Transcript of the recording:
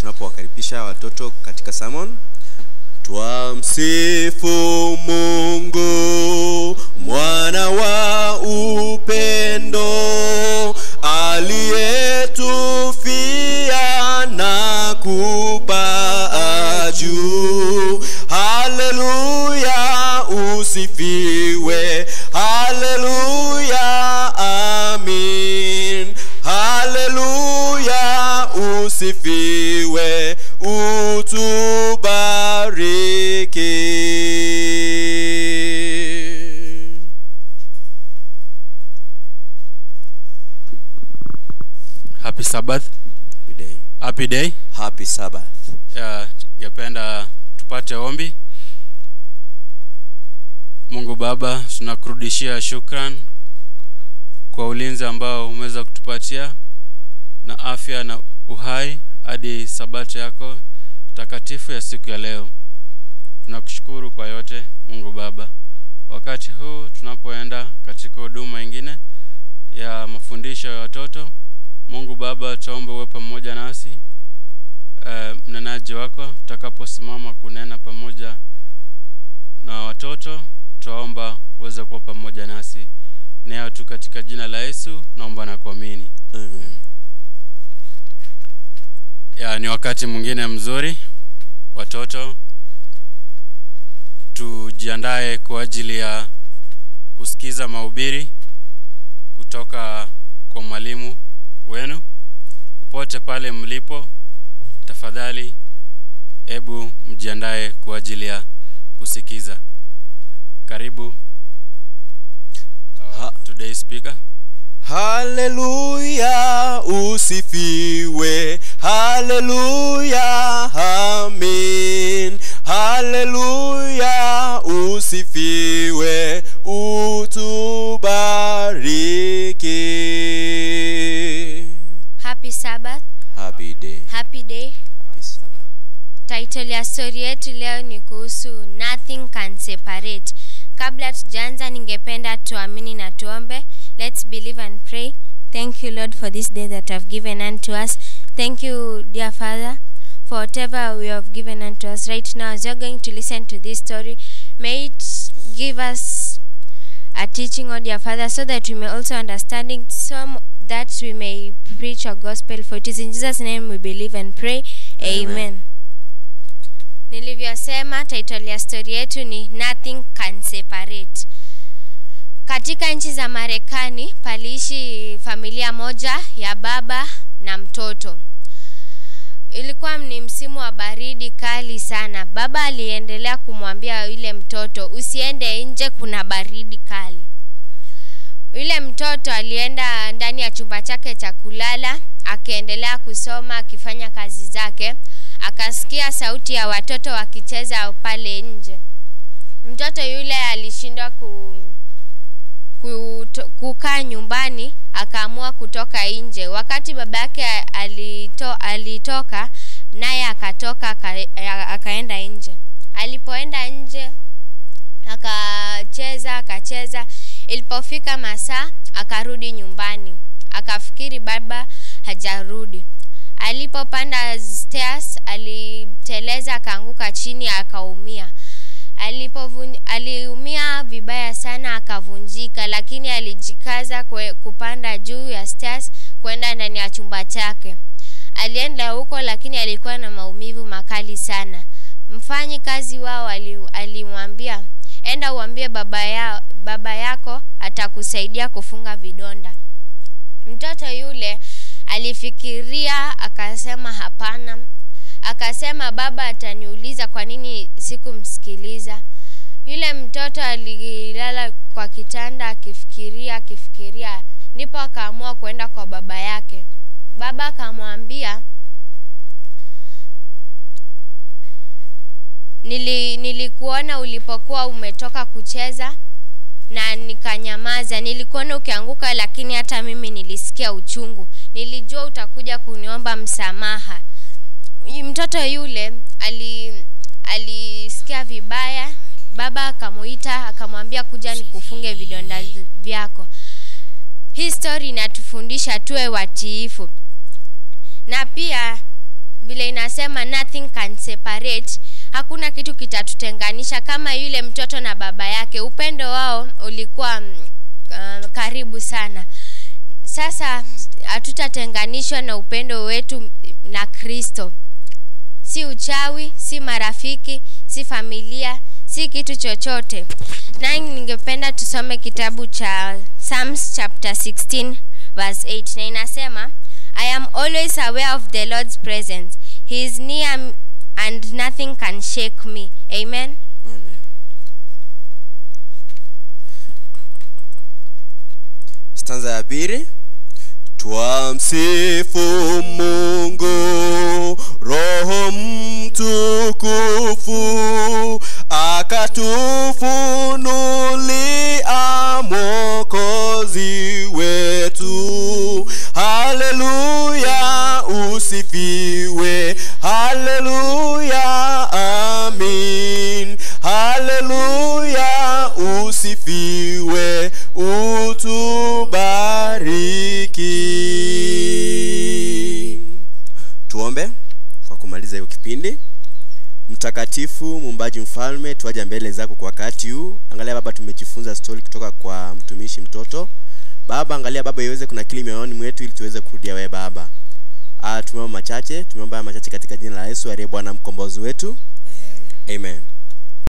tunapowakaribisha watoto katika sermon twamsifu mungu mwana wa upendo aliyetufia na kupaa juu haleluya usifiwe haleluya amin haleluya usifiwe utubariki happy sabbath Good day. happy day happy sabbath Ya, ningependa tupate ombi mungu baba tunakurudishia shukran kwa ulinzi ambao umeweza kutupatia na afya na uhai hadi sabato yako takatifu ya siku ya leo tunakushukuru kwa yote mungu baba wakati huu tunapoenda katika huduma ingine ya mafundisho ya watoto mungu baba tuombe uwe pamoja nasi uh, mnenaji wako utakaposimama kunena pamoja na watoto twaomba uweze kuwa pamoja nasi nayo tu katika jina la yesu naomba na kuamini Amen. ya ni wakati mwingine mzuri watoto tujiandae kwa ajili ya kusikiza mahubiri kutoka kwa mwalimu wenu popote pale mlipo tafadhali hebu mjiandae kwa ajili ya kusikiza karibu uh, Ha- today speaker haleluya usifiwe haleluya amin haleluya usifiwe utubariki happy sabbath happy day happy day happy sabbath title ya stori yetu leo ni kuhusu nothing can separate kabla tujaanza ningependa tuamini na tuombe let's believe and pray thank you lord for this day that you have given unto us thank you dear father for whatever we have given unto us right now as you're going to listen to this story may it give us a teaching, O dear Father, so that we may also understanding some that we may preach your gospel. For it is in Jesus' name we believe and pray. Amen. Amen. Nilivyosema, title ya story yetu ni Nothing Can Separate. Katika nchi za Marekani paliishi familia moja ya baba na mtoto. Ilikuwa ni msimu wa baridi kali sana. Baba aliendelea kumwambia yule mtoto, usiende nje, kuna baridi kali. Yule mtoto alienda ndani ya chumba chake cha kulala, akaendelea kusoma, akifanya kazi zake. Akasikia sauti ya watoto wakicheza pale nje. Mtoto yule alishindwa ku kuto- kukaa nyumbani akaamua kutoka nje wakati baba yake alito, alitoka naye akatoka aka, akaenda nje alipoenda nje akacheza akacheza ilipofika masaa akarudi nyumbani akafikiri baba hajarudi alipopanda stairs aliteleza akaanguka chini akaumia alipovun aliumia vibaya sana akavunjika lakini alijikaza kwe, kupanda juu ya stairs kwenda ndani ya chumba chake alienda huko lakini alikuwa na maumivu makali sana mfanyi kazi wao ali- alimwambia enda uambie baba, ya, baba yako atakusaidia kufunga vidonda mtoto yule alifikiria akasema hapana akasema baba ataniuliza kwa nini sikumsikiliza yule mtoto alilala kwa kitanda akifikiria akifikiria ndipo akaamua kwenda kwa baba yake baba akamwambia Nili, nilikuona ulipokuwa umetoka kucheza na nikanyamaza. Nilikuona ukianguka, lakini hata mimi nilisikia uchungu. Nilijua utakuja kuniomba msamaha. Y- Mtoto yule ali alisikia vibaya. Baba akamuita akamwambia, kuja nikufunge vidonda zi- vyako. Hii story inatufundisha tuwe watiifu na pia vile inasema nothing can separate hakuna kitu kitatutenganisha kama yule mtoto na baba yake upendo wao ulikuwa mm, uh, karibu sana sasa hatutatenganishwa na upendo wetu na kristo si uchawi si marafiki si familia si kitu chochote naye ningependa tusome kitabu cha psalms chapter 16 verse 8 na inasema i am always aware of the lord's presence he is near m- and nothing can shake me amen Amen. stanza ya pili twamsifu mungu roho mtukufu akatufunulia mwokozi wetu haleluya usifiwe haleluya amin haleluya usifiwe utubariki tuombe kwa kumaliza hiyo kipindi mtakatifu muumbaji mfalme tuaja mbele zako kwa wakati huu angalia baba tumejifunza stori kutoka kwa mtumishi mtoto baba angalia baba iweze kunakili mioyoni mwetu ili tuweze kurudia wewe baba Ah, tumeomba machache tumeomba haya machache katika jina la yesu aliye bwana mkombozi wetu amen